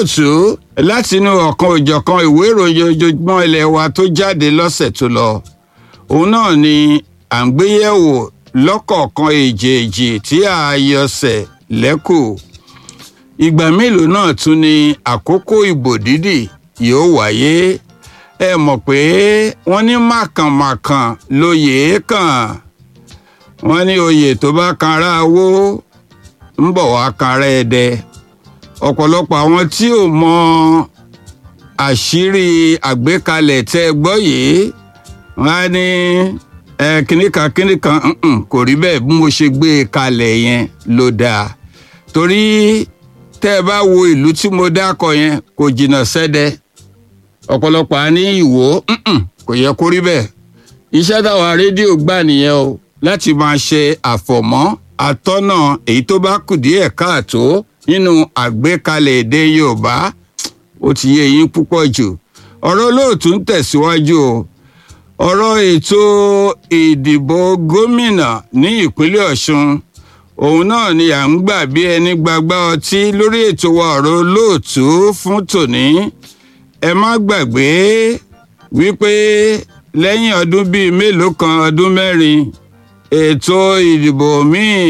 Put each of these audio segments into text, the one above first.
olóòtú látinú ọ̀kan òjọ̀kan ìwé ìròyìn ojoojúmọ́ ilé wa tó jáde lọ́sẹ̀ tó lọ òun náà ni à ń gbéyẹ̀wò lọ́kọ̀ọ̀kan èjèèjì tí a yọsẹ̀ lẹ́kù ìgbà mélòó náà tún ni àkókò ìbò dídì yóò wáyé ẹ mọ̀ pé wọ́n ní màkànmàkàn lóye kàn wọ́n ní oyè tó bá kanra owó ń bọ̀ wá kanra ẹdẹ ọ̀pọ̀lọpọ̀ àwọn tí ò mọ àṣírí àgbékalẹ̀ tẹ́ ẹ gbọ́ yìí wọ́n á ní ẹ kìnnìkan kìnnìkan kò rí bẹ́ẹ̀ bí mo ṣe gbé e kalẹ̀ yẹn ló dáa torí tẹ́ ẹ bá wo ìlú tí mo dákọ̀ yẹn kò jìnnà sẹ́dẹ̀ ọ̀pọ̀lọpọ̀ á ní ìwò kò yẹ kó rí bẹ́ẹ̀ iṣẹ́ táwa rédíò gbà nìyẹn o láti máa ṣe àfọ̀mọ́ àtọ́nà èyí tó bá kù díẹ̀ káàtó nínú àgbékalẹ̀ èdè yorùbá ó ti yé yín púpọ̀ jù ọ̀rọ̀ olóòtú ń tẹ̀síwájú o ọ̀rọ̀ ètò ìdìbò gómìnà ní ìpínlẹ̀ ọ̀ṣun òun náà ni à ń gbà bí ẹni gbagbá ọtí lórí ètò wa ọ̀rọ̀ olóòtú fún tòní ẹ má gbàgbé wípé lẹ́yìn ọdún bíi mélòó kan ọdún mẹ́rin ètò ìdìbò míì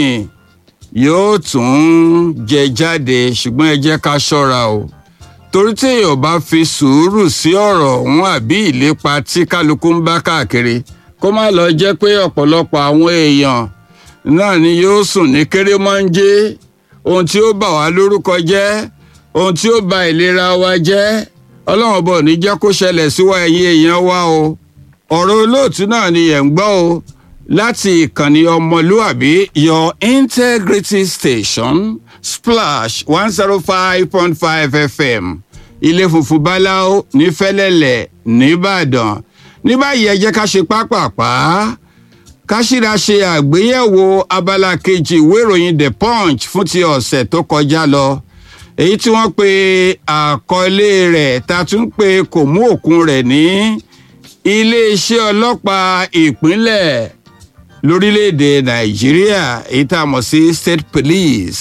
yóò tún jẹ jáde ṣùgbọ́n ẹ jẹ́ ká ṣọ́ra o torí tí èèyàn bá fi sùúrù sí ọ̀rọ̀ ọ̀hún àbí ìlépa tí kálukú ń bá káàkiri kó má lọ jẹ́ pé ọ̀pọ̀lọpọ̀ àwọn èèyàn náà ni yóò sùn ní kérémọ́njé ohun tí ó bà wá lórúkọ jẹ́ ohun tí ó bà ìlera wa jẹ́ ọlọ́run bọ̀ ní jẹ́ kó ṣẹlẹ̀ sí wa ẹ̀yin èèyàn wa o ọ̀rọ̀ olóòtú náà ni ẹ̀ ń gbọ́ o láti ìkànnì ọmọlúàbí your integrity station splash one zero five point five fm ilé funfun báláwo ní fẹ́lẹ́lẹ̀ nìbàdàn ní báyìí ẹ jẹ́ ká ṣe pápápá káṣíra ṣe àgbéyẹ̀wò abala kejì ìwé ìròyìn the punch fún ti ọ̀sẹ̀ tó kọjá lọ èyí tí wọ́n pe àkọlé rẹ̀ ta tún pé kò mú òkun rẹ̀ ní iléeṣẹ́ ọlọ́pàá ìpínlẹ̀ lórílẹ̀‐èdè nàìjíríà èyí tá a mọ̀ sí state police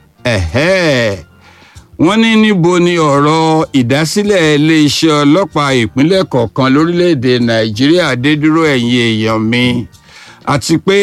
ẹ̀hẹ́ wọ́n ní níbo ni ọ̀rọ̀ ìdásílẹ̀ iléeṣẹ́ ọlọ́pàá ìpínlẹ̀ kọ̀ọ̀kan lórílẹ̀‐èdè nàìjíríà dé dúró ẹ̀yin èèyàn mi àti pé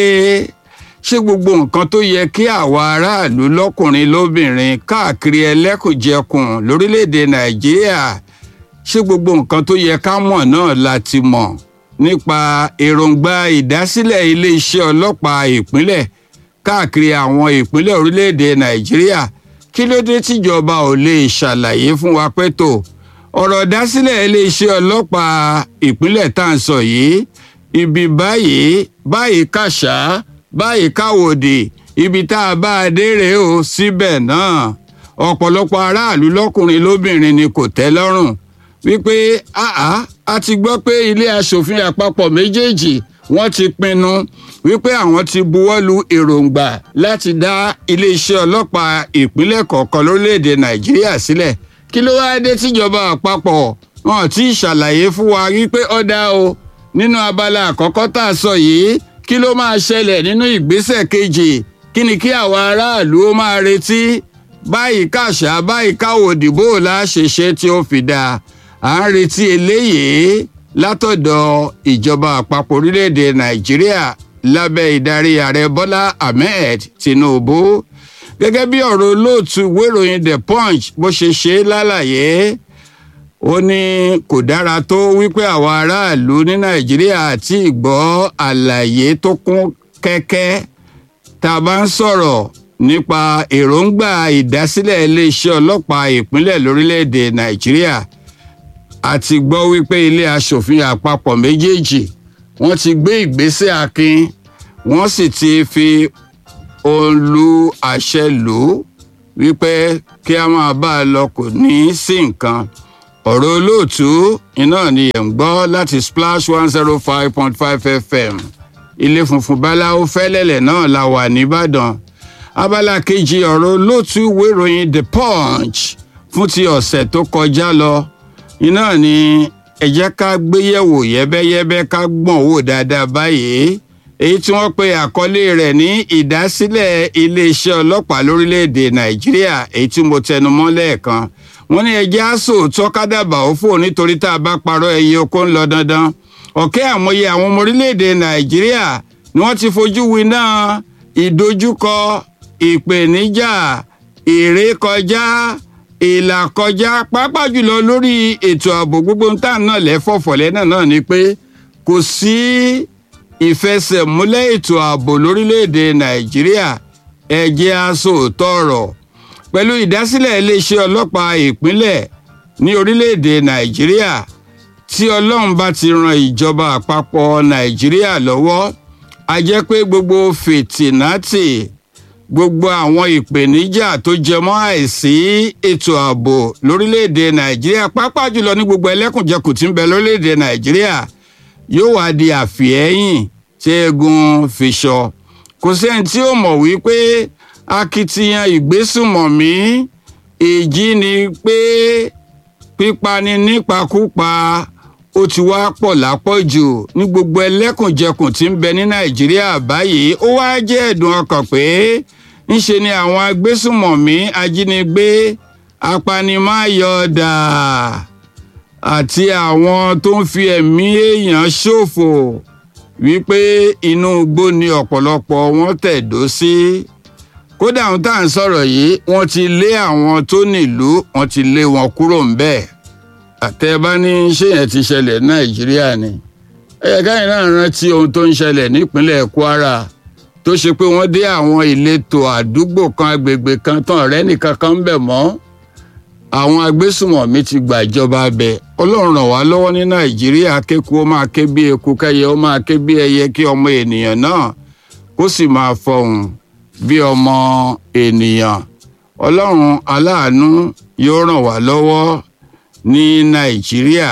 ṣé gbogbo nǹkan tó yẹ kí àwa aráàlú lọ́kùnrin lóbìnrin káàkiri ẹlẹ́kùnjẹkùn lórílẹ̀‐èdè nàìjíríà ṣé gbogbo nǹkan tó yẹ ká mọ̀ náà la ti mọ̀ nípa èròǹgbà ìdásílẹ̀ iléeṣẹ́ ọlọ́pàá ìpínlẹ̀ káàkiri àwọn ìpínlẹ̀ orílẹ̀‐èdè nàìjíríà kí ló dé tíjọba ò lè ṣàlàyé fún wa pé tó ọ̀rọ̀ ìdásílẹ̀ iléeṣẹ́ ọlọ́pàá ìpínlẹ̀ tá à ń sọ yìí ibi báyìí báyìí kàṣá báyìí káwòdì ibi tá a bá a dé rèé o síbẹ̀ náà ọ̀pọ̀lọpọ̀ aráàlú lọ́kùnrin lóbìnrin ni kò tẹ́ lọ́rùn wípé àá a ti gbọ́ pé ilé asòfin àpapọ̀ méjèèjì wọ́n ti pinnu wípé àwọn ti buwọ́lu èròǹgbà láti dá iléeṣẹ́ ọlọ́pàá ìpínlẹ̀ kọ̀ọ̀kan lórílẹ̀‐èdè nàìjíríà sílẹ̀ kí ló wáá dé tíjọba àpapọ̀ wọn ti ṣàlàyé fún wa wípé ọ̀dà o nínú abala àkọ́kọ́ tá a sọ yìí kí ló máa ṣẹlẹ̀ nínú ìgbésẹ̀ kejì kí ni kí àwa aráàlú ó máa retí báyìí kàṣà báyìí káwò dìbò láṣẹṣẹ tí ó fi dáa à ń retí eléyìí látọ̀dọ̀ ìjọba àpapọ̀ orílẹ̀-èdè nàìjíríà lábẹ́ ìdarí ààrẹ bọ́lá ahmed tinubu gẹ́gẹ́ bí ọ̀rọ̀ olóòtú wéròyìn the punch bó ṣe ṣe lálàyé ó ní kò dára tó wípé àwọn aráàlú ní nàìjíríà àti ìgbọ́ àlàyé tó kún kẹ́kẹ́ tá a bá ń sọ̀rọ̀ nípa èròǹgbà ìdásílẹ̀ iléeṣẹ́ ọlọ́pàá ìpínlẹ̀ lórílẹ̀‐èdè nàìjíríà àti gbọ́ wípé ilé asòfin àpapọ̀ méjèèjì wọ́n ti gbé ìgbésẹ̀ akin wọ́n sì ti fi olú àṣẹ lò ó wípé kí a máa bá a lọ kò ní sí nǹkan ọ̀rọ̀ olóòtú iná ni ẹ̀ ń gbọ́ láti splash one zero five point five fm ilé funfun báláwo fẹ́lẹ́lẹ̀ náà la wà nìbàdàn abala kejì ọ̀rọ̀ olóòtú ìwé ìròyìn the punch fún ti ọ̀sẹ̀ tó kọjá lọ iná ni ẹ jẹ́ ká gbéyẹ̀wò yẹ́bẹ́yẹ́bẹ́ ká gbọ̀n wò dáadáa báyìí èyí tí wọ́n pe àkọlé rẹ̀ ní ìdásílẹ̀ iléeṣẹ́ ọlọ́pàá lórílẹ̀‐èdè nàìjíríà èyí tí mo tẹnu mọ́ lẹ́ẹ̀kan wọ́n ní ẹjẹ́ àṣò tọ́kádàbà ó fò nítorí tá a bá parọ́ ẹyẹ oko ń lọ dandan ọ̀kẹ́ àmọye àwọn ọmọ orílẹ̀-èdè nàìjíríà ni wọ́n ti fojú winá ìdojúkọ ìpèníjà ìrékọjá ìlàkọjá pàápàá jùlọ lórí ètò ààbò gbogbo ń tà náà lẹ́fọ̀fọ̀lẹ́ náà náà ni pé kò sí ìfẹsẹ̀múlẹ̀ ètò ààbò lórílẹ̀‐èdè nàìjíríà ẹ̀jẹ̀ aṣòótọ́ ọ̀rọ̀ pẹ̀lú ìdásílẹ̀ iléeṣẹ́ ọlọ́pàá ìpínlẹ̀ ní orílẹ̀‐èdè nàìjíríà tí ọlọ́run bá ti ran ìjọba àpapọ̀ nàìjíríà lọ́wọ́ a jẹ́ pé gbogbo fìtìnátì gbogbo àwọn ìpèníjà tó jẹ mọ́ àìsí ètò ààbò lórílẹ̀‐èdè nàìjíríà pàápàá jùlọ ní gbogbo ẹlẹ́kùnjẹkùn tí ń bẹ lórílẹ̀‐èdè nàìjíríà yóò wá di àfìẹ́yìn tí eegun fi sọ kò sẹ́ni tí ó mọ̀ wípé akitiyan ìgbésùmọ̀mí ìjínigbé pípani nípakúpa ó ti wá pọ̀ lápọ̀jù ní gbogbo ẹlẹ́kùnjẹkùn tí ń bẹ ní nàìjíríà báyìí ó wá jẹ́ ẹ̀dùn ọkàn pé ńṣe ni àwọn agbésùmọ̀mí ajínigbé apanimáyọ̀dà àti àwọn tó ń fi ẹ̀mí èèyàn ṣòfò wípé inú igbó ni ọ̀pọ̀lọpọ̀ wọn tẹ̀dó sí kódà àwọn tá à ń sọ̀rọ̀ yìí wọ́n ti lé àwọn tó nílùú wọ́n ti lé wọn kúrò ńbẹ̀ àtẹ bá ní ṣé yẹn ti ṣẹlẹ̀ nàìjíríà ni ẹ̀yẹ káyìn náà rántí ohun tó ń ṣẹlẹ̀ nípínlẹ̀ kwara tó ṣe pé wọ́n dé àwọn ìletò àdúgbò kan agbègbè kan tán ọ̀rẹ́ nìkan kan ń bẹ̀ mọ́ àwọn agbésùmọ̀mí ti gbàjọba bẹ ọlọ́run ràn wá lọ́wọ́ ní nàìjíríà kéku ó máa ké bí eku kẹyẹ ó máa ké bí ẹyẹ kí ọmọ ènìyàn náà kó sì máa fọhùn bí ọmọ ènìyàn ọlọ́run aláàánú yóò ràn wá lọ́wọ́ ní nàìjíríà.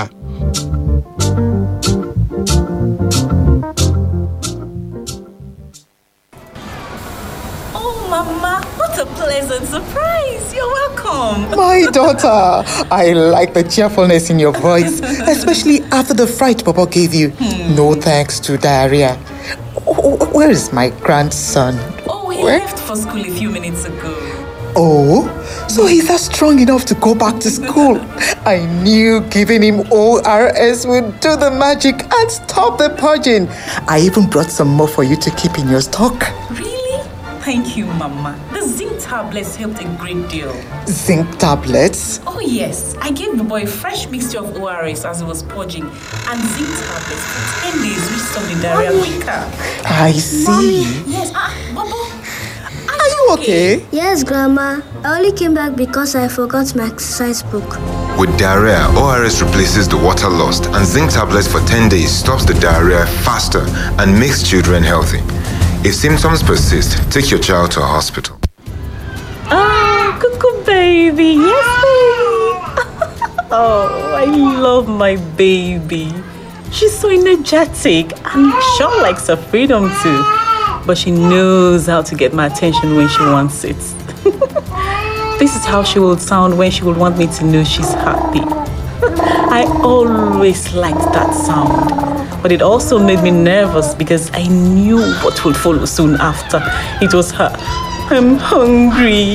Oh, Mama, what a pleasant surprise! You're welcome. My daughter, I like the cheerfulness in your voice, especially after the fright Papa gave you. No thanks to diarrhea. Wh- Where is my grandson? Oh, he Where? left for school a few minutes ago. Oh, so he's not strong enough to go back to school. I knew giving him ORS would do the magic and stop the purging. I even brought some more for you to keep in your stock. Really? Thank you, Mama. The zinc tablets helped a great deal. Zinc tablets. Oh, yes. I gave the boy a fresh mixture of ORS as he was purging and zinc tablets for 10 days, which stopped the diarrhea quicker. I see. Yes. Ah, Bobo. Are you okay? Yes, Grandma. I only came back because I forgot my exercise book. With diarrhea, ORS replaces the water lost, and zinc tablets for 10 days stops the diarrhea faster and makes children healthy. If symptoms persist, take your child to a hospital. Ah, cuckoo baby. Yes, baby. oh, I love my baby. She's so energetic and sure likes her freedom too. But she knows how to get my attention when she wants it. this is how she will sound when she will want me to know she's happy. I always liked that sound. But it also made me nervous because I knew what would follow soon after. It was her. I'm hungry.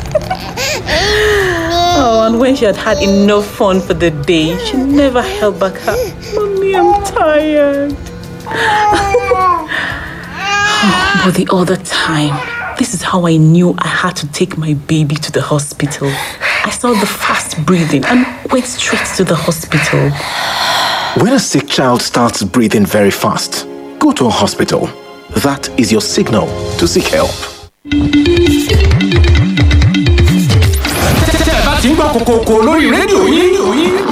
oh, and when she had had enough fun for the day, she never held back her. Mommy, I'm tired. but the other time, this is how I knew I had to take my baby to the hospital. I saw the fast breathing and went straight to the hospital. When a sick child starts breathing very fast, go to a hospital. That is your signal to seek help. tẹ́ ẹ bá ti ń gbọ́ kòkòkò lórí rédíò yín ẹ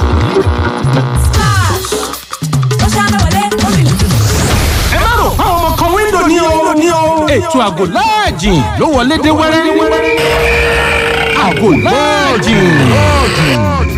má rò fáwọn ọmọ kan wíńdò ní o ní o. ètò àgò láàjìn ló wọlé dé wẹ́rẹ́. àgò láàjìn.